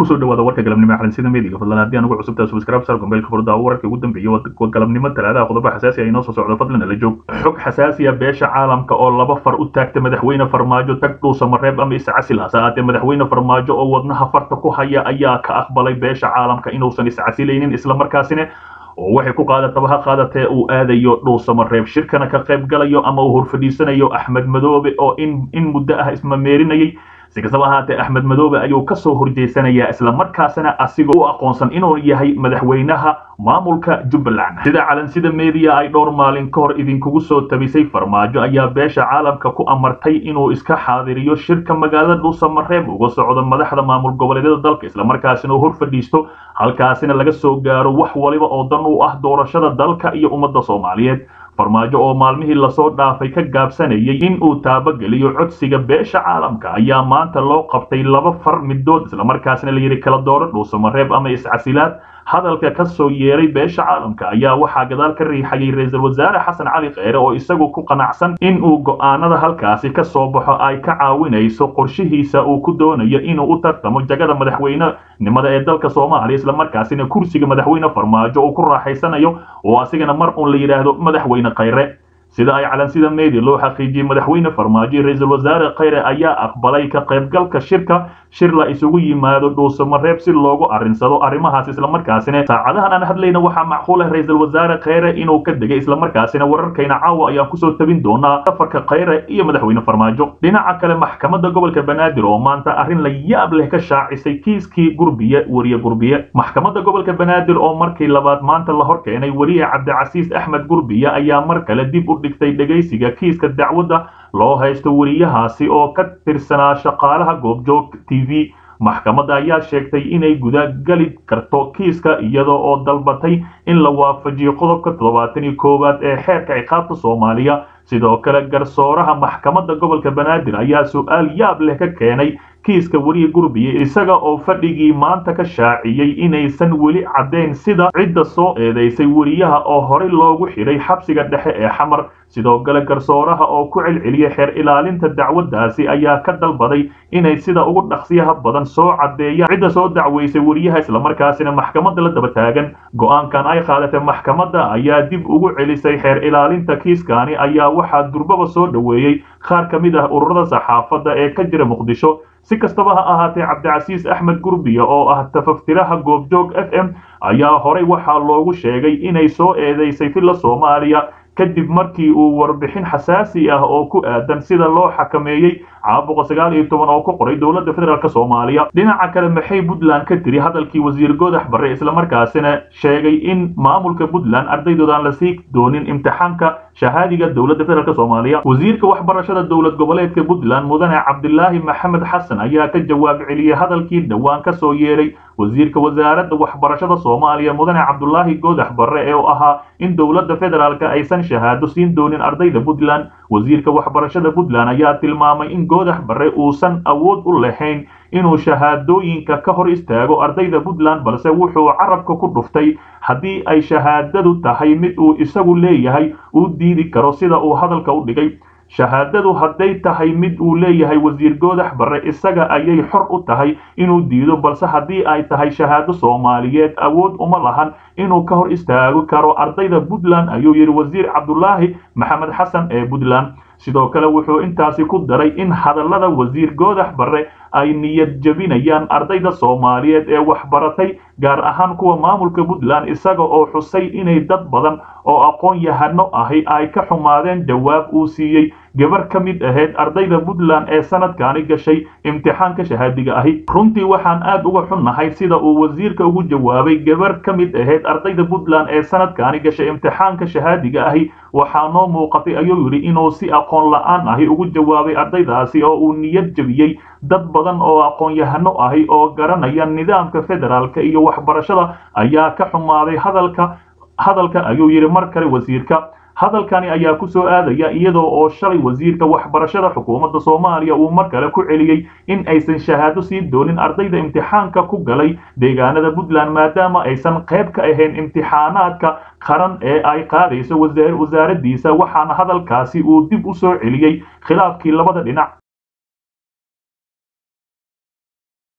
kusoo dhawaada warka galabnimo ee xalinsyada meediga fadlan haddii aan ugu cusubtaa subscribe sar gombeylka furdaa wararkii ugu dambeeyey waa galabnimo talaadaha qodobo xasaasi ah inoo soo socdo fadlan ala joog xog xasaasiya beesha caalamka oo laba far u taagta madaxweyne farmaajo tag dhuusa mareeb ama iscasil hase ahaatee madaxweyne farmaajo oo wadnaha farta ku haya ayaa ka aqbalay beesha caalamka inuusan iscasilaynin islamarkaasina oo waxay ku qaadataba ha qaadatee uu aadayo dhuusamareeb shirkana ka qayb galayo ama uu horfadhiisanayo axmed madoobe oo in in muddo ah ismameerinayay si kastaba ahaatee axmed madoobe ayuu kasoo horjeysanayaa islamarkaasina asigoo u aqoonsan inuu yahay madaxweynaha maamulka jubbaland sida calansida media ay dhowr maalin ka hor idinkugu soo tabisay farmaajo ayaa beesha caalamka ku amartay inuu iska xaadiriyo shirka magaalada dhuusamareeb uga socdo madaxda maamul goboleedyada dalka islamarkaasina uu hor fadhiisto halkaasina laga soo gaaro wax waliba oo dan u ah doorashada dalka iyo ummadda soomaaliyeed farmaajo oo maalmihii lasoo dhaafay ka gaabsanayay in uu taabageliyo codsiga beesha caalamka ayaa maanta loo qabtay laba far midood islamarkaasna la yidhi kala dooro dhuusamareeb ama iscasilaad hadalka ka soo yeeray beesha caalamka ayaa waxaa gadaal ka riixayay ra-iisul wasaare xasan cali kheyre oo isagu ku qanacsan in uu go'aanada halkaasi ka soo baxo ay ka caawinayso qorshihiisa uu ku doonayo inuu u tartamo jagada madaxweynenimada ee dalka soomaaliya islamarkaasina kursiga madaxweyne farmaajo uu ku raaxaysanayo oo asigana mar uun la yidhaahdo madaxweyne kheyre sida ay calansida media loo xaqiijiyey madaxweyne farmaajo ra-iisul wasaare kheyre ayaa aqbalay ka qaybgalka shirka shir la isugu yimaado dhuusamareeb si loogu arrinsado arrimahaas islamarkaasina saacadahan aan hadlayna waxaa macquul ah ra-iisul wasaare kheyre inuu ka degay islamarkaasina wararkayna caawa ayaan kusoo tabin doonaa safarka kheyre iyo madaxweyne farmaajo dhinaca kale maxkamadda gobolka banaadir oo maanta arrin la yaab leh ka shaacisay kiiskii gurbiye weriye gurbiye maxkamadda gobolka banaadir oo markii labaad maanta la hor keenay weriye cabdicasiis axmed gurbiye ayaa mar kale dib u dhigtay dhegaysiga kiiska dacwadda loo haysto weriyahaasi oo ka tirsanaa shaqaalaha goobjoog t v maxkamadda ayaa sheegtay inay gudagali karto kiiska iyadoo oo dalbatay in la waafajiyo qodobka toddobaatan iyo koowaad ee xeerka ciqaabta soomaaliya sidoo kale garsooraha maxkamadda gobolka banaadir ayaa su-aal yaab leh ka keenay kiiska weriye gurbiye isaga oo fadhigii maanta ka shaaciyey inaysan weli caddayn sida cidda soo eedaysay weriyaha oo horey loogu xidhay xabsiga dhexe ee xamar sidoo kale garsooraha oo ku celceliyay xeer ilaalinta dacwaddaasi ayaa ka dalbaday inay sida ugu dhaqsiyaha badan soo caddeeyaan cidda soo dacweysay weriyaha islamarkaasina maxkamadda la daba taagan go-aankan ay qaadatay maxkamadda ayaa dib ugu celisay xeer ilaalinta kiiskani ayaa waxaa durbaba soo dhoweeyey qaar ka mid ah ururada saxaafadda ee ka jira muqdisho si kastaba ha ahaatee cabdicasiis axmed gurbiya oo ah tafaftiraha goobjoog f m ayaa horey waxaa loogu sheegay inay soo eedaysay filla soomaaliya kadib markii uu warbixin xasaasi ah oo ku aadan sida loo xakameeyey caabuqa sagaal iyo toban oo ku qoray dowladda federaalk soomaaliya dhinaca kale maxay puntland ka tiri hadalkii wasiir godax barre islamarkaasina sheegay in maamulka puntland ardaydoodaan la sii doonin imtixaanka shahaadiga dowladda federaalk soomaaliya wasiirka waxbarashada dowlad goboleedka puntland mudane cabdilaahi maxamed xasan ayaa ka jawaab celiyey hadalkii dhowaan ka soo yeeray wasiirka wasaaradda waxbarashada soomaaliya mudane cabdulaahi godax barre ee ahaa in dowladda federaalk aysan shahaado siin doonin ardayda puntland wasiirka waxbarashada puntland ayaa tilmaamay in godax barre uusan awood u lahayn inuu shahaadooyinka ka hor istaago ardayda puntland balse wuxuu carabka ku dhuftay haddii ay shahaadadu tahay mid uu isagu leeyahay uu diidi karo sida uu hadalka u dhigay shahaadadu hadday tahay mid uu leeyahay wasiir goodax barre isaga ayay xor u tahay inuu diido balse haddii ay tahay shahaado soomaaliyeed awood uma lahan inuu ka hor istaagi karo ardayda puntland ayuu yidhi wasiir cabdulaahi maxamed xasan ee puntland sidoo kale wuxuu intaasi ku daray in hadallada wasiir goodax barre ay niyad jebinayaan ardayda soomaaliyeed ee waxbaratay gaar ahaan kuwa maamulka puntland isaga oo xusay inay dad badan oo aqoon yahano ahi ay ka xumaadeen jawaab uu siiyey gabar ka mid ahayd ardayda puntland ee sanadkani gashay imtixaanka shahaadiga ahi runtii waxaan aad uga xunnahay sida uu wasiirka ugu jawaabay gabar ka mid ahayd ardayda puntland ee sanadkani gashay imtixaanka shahaadiga ahi waxaa noo muuqatay ayuu yidhi inuu si aqoon la-aan ahi ugu jawaabay ardaydaasi oo uu niyad jebiyey dad badan oo aqoon-yahano ahi oo garanaya nidaamka federaalka iyo waxbarashada ayaa ka xumaaday hadalka hadalka ayuu yidhi mar kale wasiirka hadalkani ayaa ku soo aadaya iyadoo oo shalay wasiirka waxbarashada xukuumadda soomaaliya uu mar kale ku celiyey in aysan shahaado sii doonin ardayda imtixaanka ku galay deegaanada puntland maadaama aysan qayb ka ahayn imtixaanaadka qaran ee ay qaadayso wasaaraddiisa waxaana hadalkaasi uu dib u soo celiyey khilaafkii labada dhinac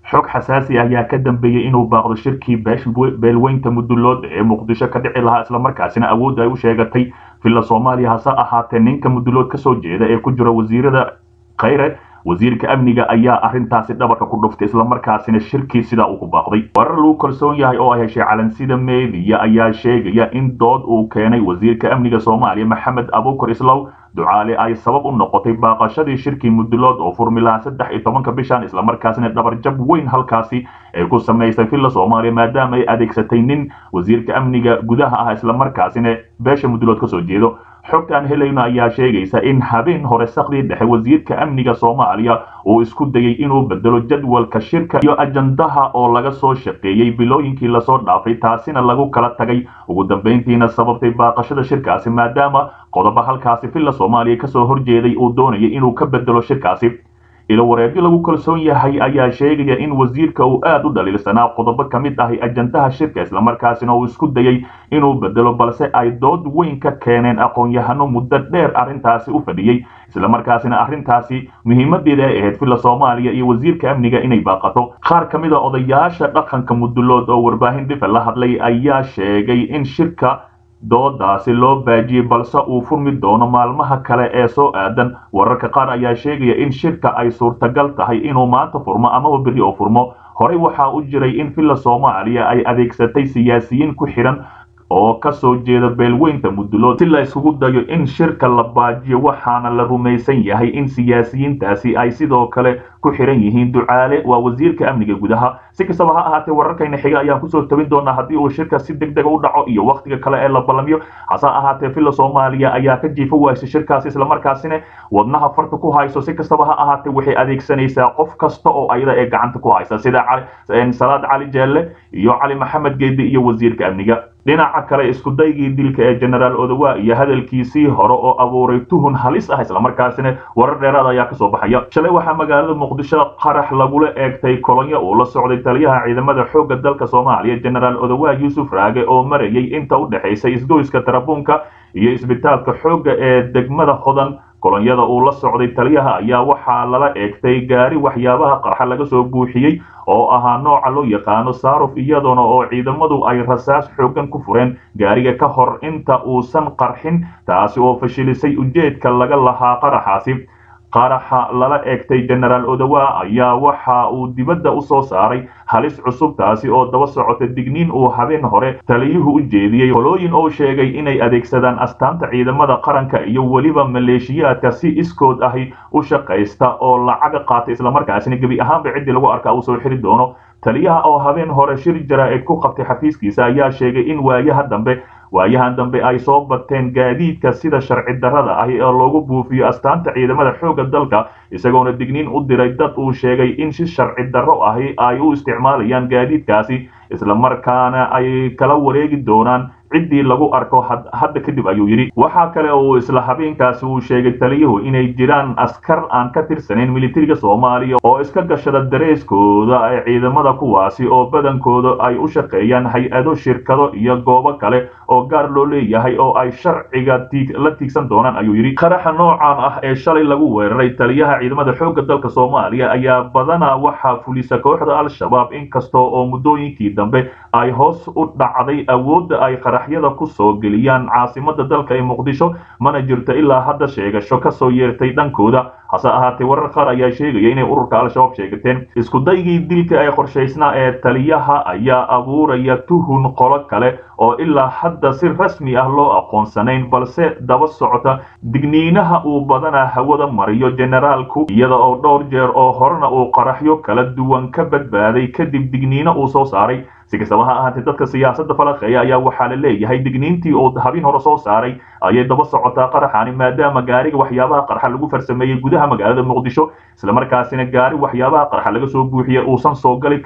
xog xasaasi ayaa ka dambeeyey inuu baaqdo shirkii beelweynta mudulood ee muqdisho ka dhici lahaa islamarkaasina awoodda ay u sheegatay villa soomaaliya hase ahaatee ninka mudulood kasoo jeeda ee ku jira wasiirada khayre wasiirka amniga ayaa arrintaasi dhabarka ku dhuftay islamarkaasina shirkii sidaa uu ku baaqday warar lagu kalsoon yahay oo ay heshay calansida meediya ayaa sheegaya in dood uu keenay wasiirka amniga soomaaliya maxamed abuukar islow ducaale ay sabab u noqotay baaqashadii shirkii mudulood oo furmilaha saddex iyo tobanka bishan islamarkaasina dhabarjab weyn halkaasi ay ku samaysay villa soomaaliya maadaama ay adeegsatay nin wasiirka amniga gudaha ah islamarkaasina beesha mudulood kasoo jeedo xogta aan helayno ayaa sheegaysa in habeen hore sakdii dhexe wasiirka amniga soomaaliya uu isku dayay inuu bedelo jadwalka shirka iyo ajandaha oo laga soo shaqeeyey bilooyinkii lasoo dhaafay taasina lagu kala tagay ugu dambayntiina sababtay baaqashada shirkaasi maadaama qodobo halkaasi villa soomaaliya kasoo horjeeday uu doonayay inuu ka bedelo shirkaasi ilo wareegyo lagu kalsoon yahay ayaa sheegaya in wasiirka uu aad u dhaliilsanaa qodobo ka mid ahi ajandaha shirka islamarkaasina uu isku dayay inuu bedelo balse ay dood weyn ka keeneen aqoon-yahano muddo dheer arrintaasi u fadhiyey islamarkaasina arrintaasi muhiimadeeda ay ahayd villa soomaaliya iyo wasiirka amniga inay baaqato qaar ka mid a odayaasha dhaqanka mudulood oo warbaahin dhifa la hadlay ayaa sheegay in shirka doodaasi loo baajiyey balse uu furmi doono maalmaha kale ee soo aadan wararka qaar ayaa sheegaya in shirka ay suurtagal tahay inuu maanta furmo amaba berri oo furmo horey waxaa u jiray in villa soomaaliya ay adeegsatay siyaasiyiin ku xidhan oo kasoo jeeda beelweynta mudulood si la isugu dayo in shirka la baajiyo waxaana la rumaysan yahay in siyaasiyiintaasi ay sidoo kale ku xiran yihiin ducaale waa wasiirka amniga gudaha si kastaba ha ahaatee wararkayna xiga ayaan kusoo tabin doonaa haddii uu shirka si deg dega u dhaco iyo wakhtiga kale ee la balamiyo hase ahaatee villa soomaaliya ayaa ka jiifo waaysa shirkaasi islamarkaasina wadnaha farta ku hayso si kastaba ha ahaatee waxay adeegsanaysaa qof kasta oo ayada ee gacanta ku haysa sida salaad cali jeelle iyo cali maxamed geedi iyo wasiirka amniga dhinaca kale iskudaygii dilka ee genaraal odowa iyo hadalkiisii hore oo abuuray tuhun halis ah islamarkaasina warar dheeraad ayaa kasoo baxaya shalay waxaa magaalada muqdisho qarax lagula eegtay kolonyo uu la socday taliyaha ciidamada xoogga dalka soomaaliya genaraal odowa yuusuf raage oo marayay inta u dhexaysa isgoyska tarabuunka iyo isbitaalka xoogga ee degmada hodan kolonyada uu la socday taliyaha ayaa waxaa lala eegtay gaari waxyaabaha qarxa laga soo buuxiyey oo ahaa nooca loo yaqaano saaruf iyadoona oo ciidamadu ay rasaas xooggan ku fureen gaariga ka hor inta uusan qarxin taasi oo fashilisay ujeedka laga lahaa qaraxaasi qaraxa lala eegtay genaraal odowa ayaa waxa uu dibadda u soo saaray halis cusub taasi oo daba socota digniin uu habeen hore taliyuhu u jeediyey qolooyin oo sheegay inay adeegsadaan astaanta ciidamada qaranka iyo weliba maleeshiyaadka si iskood ahi u shaqaysta oo lacaga qaata islamarkaasina gebi ahaanba ciddii lagu arkaa uu soo xiri doono taliyaha oo habeen hore shir jaraa'id ku qabtay xafiiskiisa ayaa sheegay in waayaha dambe waayahan dambe ay soo bateen gaadiidka sida sharci darrada ahi oo loogu buufiyo astaanta ciidamada xoogga dalka isagoona digniin u diray dad uu sheegay in si sharci darro ahi ay u isticmaalayaan gaadiidkaasi islamarkaana ay kala wareegi doonaan ciddii lagu arko hadda kadib ayuu yidhi waxaa kale uu isla habeenkaasi uu sheegay taliyuhu inay jiraan askar aan ka tirsanayn militariga soomaaliya oo iska gashada dareeskooda ee ciidamada kuwaasi oo badankooda ay u shaqeeyaan hay-ado shirkado iyo goobo kale oo gaar loo leeyahay oo ay sharciga la tiigsan doonaan ayuu yidhi qaraxa noocan ah ee shalay lagu weeraray taliyaha ciidamada xoogga dalka soomaaliya ayaa badanaa waxaa fulisa kooxda al-shabaab inkasta oo muddooyinkii dambe ay hoos u dhacday awoodda ay qaraxyada ku soo geliyaan caasimada dalka ee muqdisho mana jirto ilaa hadda sheegasho kasoo yeertay dhankooda hase ahaatee warar qaar ayaa sheegaya inay ururka al-shabaab sheegateen iskudaygii dilka ee qorshaysnaa ee taliyaha ayaa abuuraya tuhun qolo kale oo ilaa hadda si rasmi ah loo aqoonsanayn balse daba socota digniinaha uu badanaa hawada mariyo generaalku iyada oo dhowr jeer oo horena uu qaraxyo kala duwan ka badbaaday kadib digniino uu soo saaray si kastaba ha ahaatee dadka siyaasadda falaqeeya ayaa waxaa la leeyahay digniintii uu habin hore soo saaray ayay daba socotaa qaraxani maadaama gaariga waxyaabaha qarxa lagu farsameeyey gudaha magaalada muqdisho islamarkaasina gaari waxyaabaha qarxa laga soo buuxiye uusan soo gali karin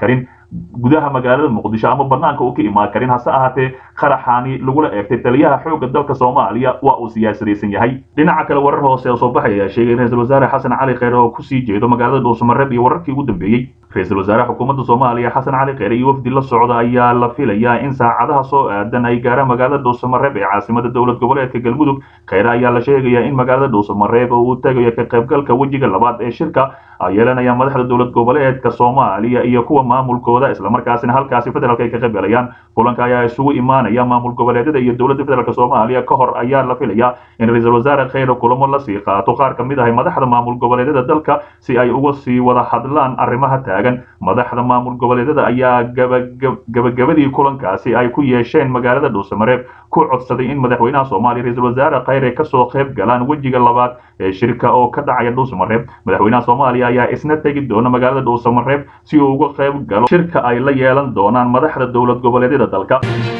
gudaha magaalada muqdisho ama banaanka uu ka imaan karin hase ahaatee qaraxaani lagula eegtay taliyaha xoogga dalka soomaaliya waa uu siyaasadaysan yahay dhinaca kale warar hoose oo soo baxay ayaa sheegay ra-iisul wasaare xasan cali kheyre oo kusii jeedo magaalada dhuusamareeb iyo wararkii ugu dambeeyey ra-iisul wasaare xukuumadda soomaaliya xasan cali kheyre iyo wafdi la socda ayaa la filayaa in saacadaha soo aadan ay gaaraan magaalada dhuusamareeb ee caasimada dowlad goboleedka galmudug kheyre ayaa la sheegayaa in magaalada dhuusamareeb uu tagayo ka qaybgalka wejiga labaad ee shirka ay yeelanayaan madaxda dowlad goboleedka soomaaliya iyo kuwa maamulkooda islamarkaasina halkaasi federaalk ay ka qaybgalayaan kulanka ayaa isugu imaanaya maamul goboleedyada iyo dowladda federaalk soomaaliya ka hor ayaa la filayaa in ra-iisul wasaare kheyre kulamo lasii qaato qaar ka mid ah madaxda maamul goboleedyada dalka si ay uga sii wada hadlaan arrimaha taagan madaxda maamul goboleedyada ayaa gabagabadii kulankaasi ay ku yeesheen magaalada dhuusamareeb ku codsaday in madaxweynaha soomaaliya ra-iisul wasaare kheyre kasoo qayb galaan wejiga labaad ee shirka oo ka dhacaya dhuusamareeb madaxweynaha soomaaliya ayaa isna tegi doona magaalada dhuusamareeb si uu uga qayb galo shirka ay la yeelan doonaan madaxda dowlad goboleedyada dalka